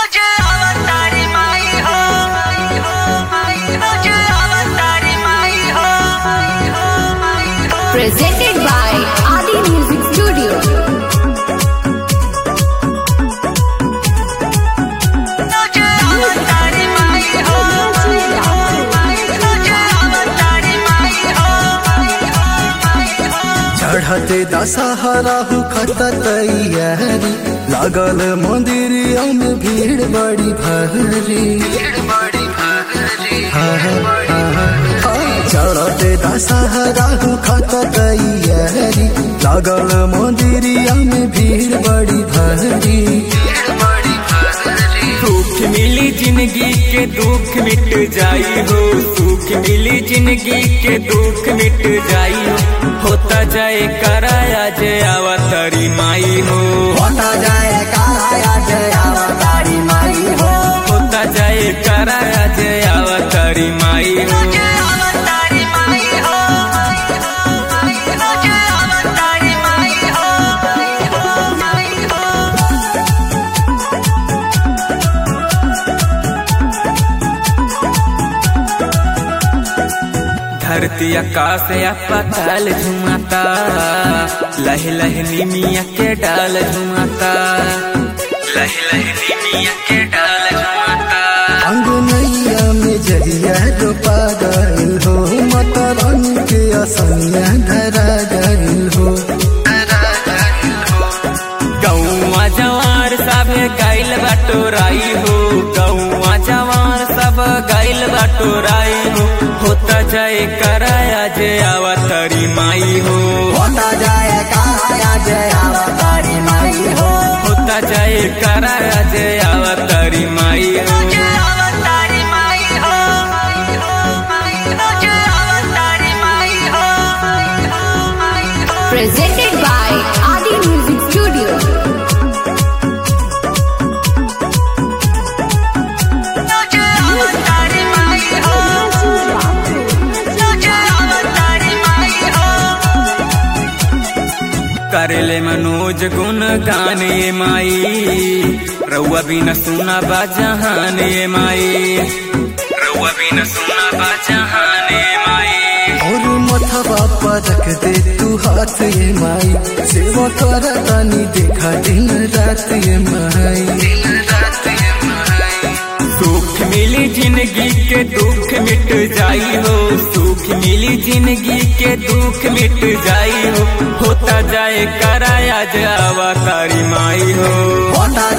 Presented by Adi Music Studio. चढ़ते दशहरा खत तैयारी लागल मंदिरिया में भीड़ बड़ी भारी हाँ, हाँ, हाँ। चढ़ते दशहरा खत तैयारी लागल मंदिरिया में भीड़ बड़ी भारी सुख मिली जिंदगी के दुख मिट जाई हो सुख मिली जिंदगी के दुख मिट जाई हो होता जाए कराया जय अवतरी माई हो होता जाए काया जय अवतारी माई हो होता जाए कराया जय अवतरी माई हो धरती आकाश या पताल झुमाता लह लह निमिया के डाल झुमाता लह लह निमिया के डाल झुमाता अंगनैया में जरिया रोपा गइल हो मतरन के असैया धरा गइल हो गौवा जवार सब गैल बटोराई हो गौवा जवार सब गैल बटोराई हो होता जाए कराया जय अवतरी माई हो होता जाए काया जय अवतारी माई हो होता जाए कराया जय अवतरी माई हो Presented by Adi Music Studio. करेले मनोज गुण गाने माई रउआ बिना सुना बाजहाने माई रउआ बिना सुना बाजहाने माई और मथवा पर रख दे तू हाथ ये माई सेवा कर तानी देखा दिन रात ये माई दिन रात ये माई सुख मिली जिंदगी के दुख मिट जाई हो सुख मिली जिंदगी के दुख मिट जाई हो होता जाए कराया जावा तारी माई हो होता